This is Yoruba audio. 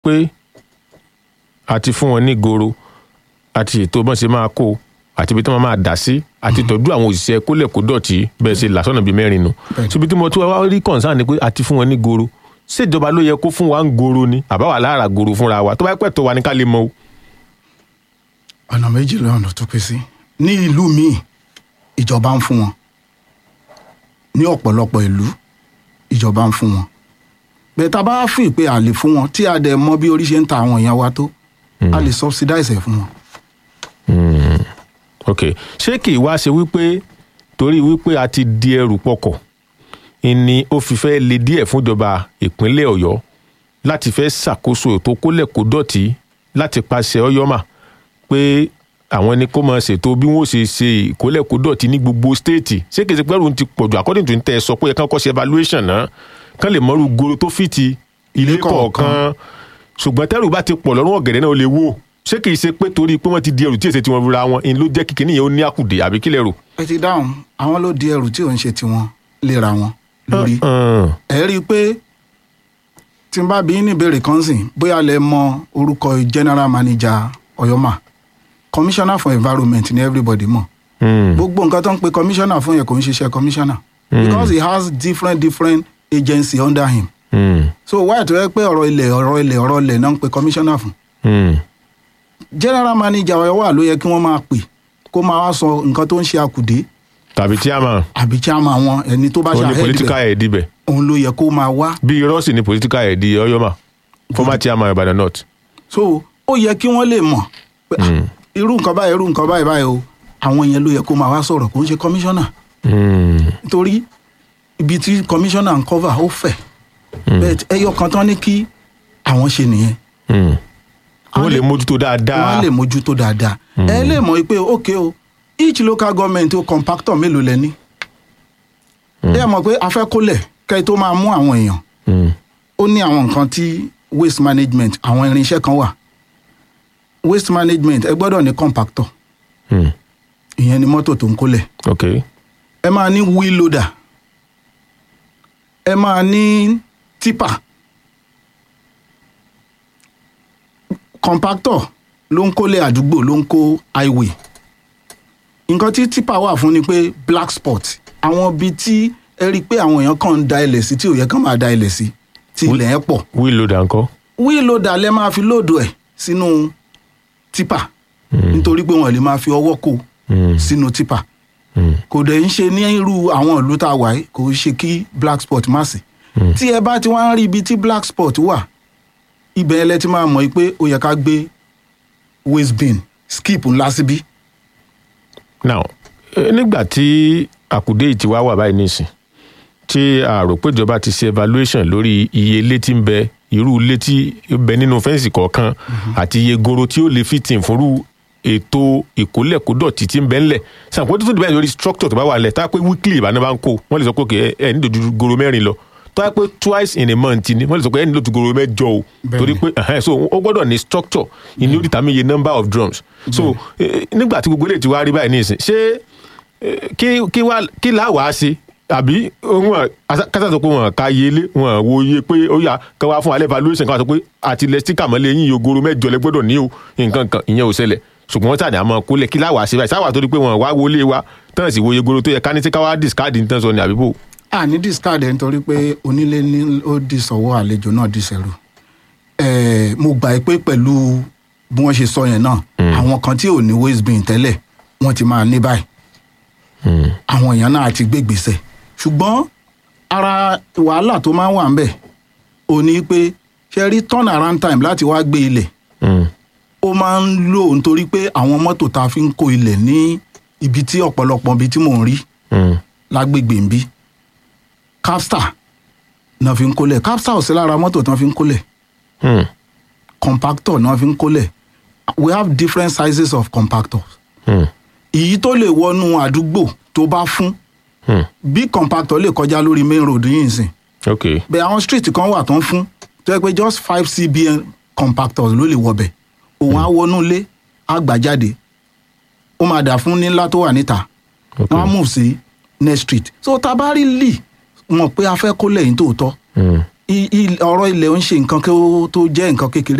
pé àti fún wọn ní goro àti ètò bọ́n ṣe máa kó àti ibi tí wọ́n máa dà sí àti tọ́jú àwọn òṣìṣẹ́ kólẹ̀ kó dọ̀tí bẹ́ẹ̀ ṣe làṣọ́nà bíi mẹ́rin nù Bẹ́ẹ̀ni. síbi tí mo tún wá rí concern ni pé àti fún wọn ní goro ṣèjọba ló yẹ kó fún wa ń goro ni àbáwá lára goro fúnra wa tó bá pẹ́ tó wa ní ká lè mọ o. ọ̀nà méjì lọ́nà tó pín sí ní ìlú míì ìjọba ń fún wọn ní ọ̀pọ̀lọpọ̀ ìlú ìjọba ń fún wọn bẹ́ẹ̀ tá a bá fi pé a lè fún wọn tí a dẹ̀ mọ bí orí ṣe ń ta àwọn èèyàn wa tó a lè subsidize ẹ̀ fún wọn. ok ṣé kì í wá ṣe wípé torí wípé a ti di ẹrù pọkọ̀ ni ó fi fẹ́ le díẹ̀ fúnjọba ìpínlẹ̀ ọ̀yọ́ láti fẹ́ ṣàkóso ètò kólẹ̀ kó dọ̀tí láti pàṣẹ ọyọ́mà pé àwọn ni kó máa ṣètò bí wọ́n ṣe ṣe ìkólẹ̀ kó dọ̀tí ní gbogbo stéètì ṣé kìí ṣe pẹ́rù ti pọ̀jù according to tẹ́ ẹ sọ pé ẹ kàn kọ́ ṣe evaluation náà kán lè mọ́rú goro tó fìtì ilé Ilé kọ̀ọ̀kan. kọ̀ọ̀kan ṣùgbọ́n tẹ́rù bá ti pọ̀ lọ́rùn ọ̀gẹ̀dẹ̀ náà ó lè wò ṣé kìí ṣe pé torí pé wọ́n ti di ẹrù tí èsè tí wọ́n rura wọn in ló jẹ́ kíkiní yẹn ó ní àkùdé àbí kílẹ̀ rò. ẹ ti dáhùn àwọn ló di ẹrù tí ò ń ṣe tiwọn léra wọn lórí. Hàn, ẹ rí i pé tí n bá bí ní ìbéèrè kan sìn bóyá lẹ mọ orúkọ general manager ọyọmà commissioner for environment ni everybody mọ̀ hàn, gbogbo nǹkan tó ń pe commissioner fún yẹn kò ń ṣiṣẹ́ commissioner because he has different different agency under him hàn, so why tó yẹ pé ọ̀rọ̀ ilẹ̀ ọ̀rọ̀ ilẹ̀ ọ̀rọ̀ ilẹ̀ náà ń pe commissioner fún hàn. general manager ọ̀yọ́ wà ló yẹ kí wọ́n máa pè kó máa wá sọ nǹkan tó ń ṣe àkùdé tàbí chairman àbí chairman wọn ẹni tó bá ó ṣe ní àhẹ́dì political rẹ̀ head ibẹ̀ òun ló yẹ kó máa wá bí irọ́ sì ní political head ọyọ́mà former chairman Ìbàdàn north. so ó yẹ kí wọ́n lè mọ̀ pé ah, irú nǹkan báyìí irú nǹkan báyìí báyìí o àwọn yẹn ló yẹ kó máa wá sọ̀rọ̀ kó ń ṣe commissioner hàn, nítorí ibi tí commissioner ń cover ó fẹ̀ bẹ́ẹ̀ ẹyọ kan tán ní kí àwọn ṣe nìyẹn hàn. wọ́n lè- lè mójútó dáadáa. wọ́n lè mójútó dáadáa ẹ lè mọ̀ pé ok o each local government o compactor mélòó lẹ ní ẹ mọ̀ pé afẹ́kólẹ̀ kẹ́ ẹ tó máa mú àwọn èèyàn Hàn, ó ní àwọn nǹkan tí waste management àwọn irinṣẹ́ kan wà waste management ẹ gbọ́dọ̀ ní compactor hàn. ìyẹn ni mọ́tò tó ń kólẹ̀ ok ẹ máa ní wheel loader ẹ máa ní tipper compactor ló ń kólẹ̀ àdúgbò ló ń kó highway nǹkan tí tipper wà fún ni pé black spot àwọn ibi tí ẹ rí i pé àwọn èèyàn kàn ń da ilẹ̀ sí tí ò yẹ kán máa da ilẹ̀ sí tí ilẹ̀ yẹn pọ̀ wheel loader ńkọ́. wheel loader lẹ máa fi lóòdù ẹ̀ sínú tipper nítorí pé wọn lè máa fi ọwọ́ kó Hàn, sínú tipper hàn, kò dẹ̀ ń ṣe ní irú àwọn ìlú tá a wà yìí kò ṣe kí black spot má sí. tí ẹ bá ti wá ń rí ibi tí black spot wà ibẹ̀ ẹ lẹ ti máa mọ̀ pé ó yẹ ká gbé waste bin skip ńlá síbí. now eh, nígbà tí àkùdé yìí ti wá wà báyìí nísìn tí a rò pé ìjọba ti ṣe evaluation lórí iye ilé tí ń bẹ irú ilé tí ń bẹ nínú fẹ́ǹsì kọ̀ọ̀kan àti iye goro tí ó lè fit in fúnrú ètò ìkólẹ̀kódọ̀tì tí ń bẹ ńlẹ̀ sàpò tó tún dìbẹ́ lórí structure tó bá wà lẹ̀ tá a pé weekly ìbáná bá ń kó wọ́n lè sọ pé ẹ ẹ nílò ju goro mẹ́rin lọ tó a pé twice in a month ni wọ́n lè sọ pé ẹ nílò ju goro mẹ́jọ o Bẹ́ẹ̀ni. torí pé ẹhẹn, so ó gbọ́dọ̀ ní structure ìní ó determine iye number of drums so eh, nígbà tí gbogbo eléyìí ti wá rí báyìí nísìn ṣé eh, kí kí wá kí láwàá ṣe àbí wọn kásá sọ pé wọn ka iye ilé wọn wo iye pé ó yà ká wá fún alẹ́ valuation ká wá sọ pé àti ilẹ̀ stika mọ́lẹ̀ yín yogoro mẹ́jọ lẹ gbọ́dọ̀ ní o nǹkan kan ìyẹn ò ṣẹlẹ̀ ṣùgbọ́n wọ́n tàdé àmọ́ kólẹ̀ kí láwàá ṣe báyìí sáwà tó di pé wọn wá wọlé wa tán sì wo iye goro tó yẹ ká ní tí ká wá discard ní tán sọ ní àbíbò. a ní discard ẹ̀ nítorí pé onílé ní ó di sọ̀wọ́ àlejò náà di sẹ̀rù. ẹ̀ẹ́ mo gbà pé pẹ̀lú bí wọ́n ṣe sọ yẹn náà àwọn kan tí ò ní waste bin tẹ́lẹ̀ wọ́n ti máa ní báyìí àwọn èèyàn náà ti gbé gbèsè ṣùgbọ́n ara wàhálà tó máa ń wà ń bẹ̀ ò ní pé ṣe rí turn around time láti wá gbé ilẹ̀ Mm, ó máa ń lò nítorí pé àwọn mọ́tò tá a fi ń kó ilẹ̀ ní ibi tí ọ̀pọ̀lọpọ̀ ibi tí mò ń rí mm, lágbègbè ń bí capstar náà fi ń kólẹ̀ capstar ò sí lára mọ́tò tán fi ń kólẹ̀ mm, compactor náà fi ń kólẹ̀ we have different sizes of compactors mm, èyí tó lè wọnú àdúgbò tó bá fún mm. bí compactor lè kọjá lórí main road yìí nsìn ok bẹ́ẹ̀ àwọn street kan wà tán fún tó yẹ pé just five cbn compactors ló lè wọbẹ̀ òun á wọnú ilé á gbà jáde ó máa dà fún nílá tó wà níta ok wọ́n á move sí next street so tabari lì mọ̀ pé a fẹ́ kó lẹ́yìn tòótọ́ Mm, i- i- ọ̀rọ̀ ilẹ̀ ń ṣe nǹkan kí ó- tó jẹ́ nǹkan kékeré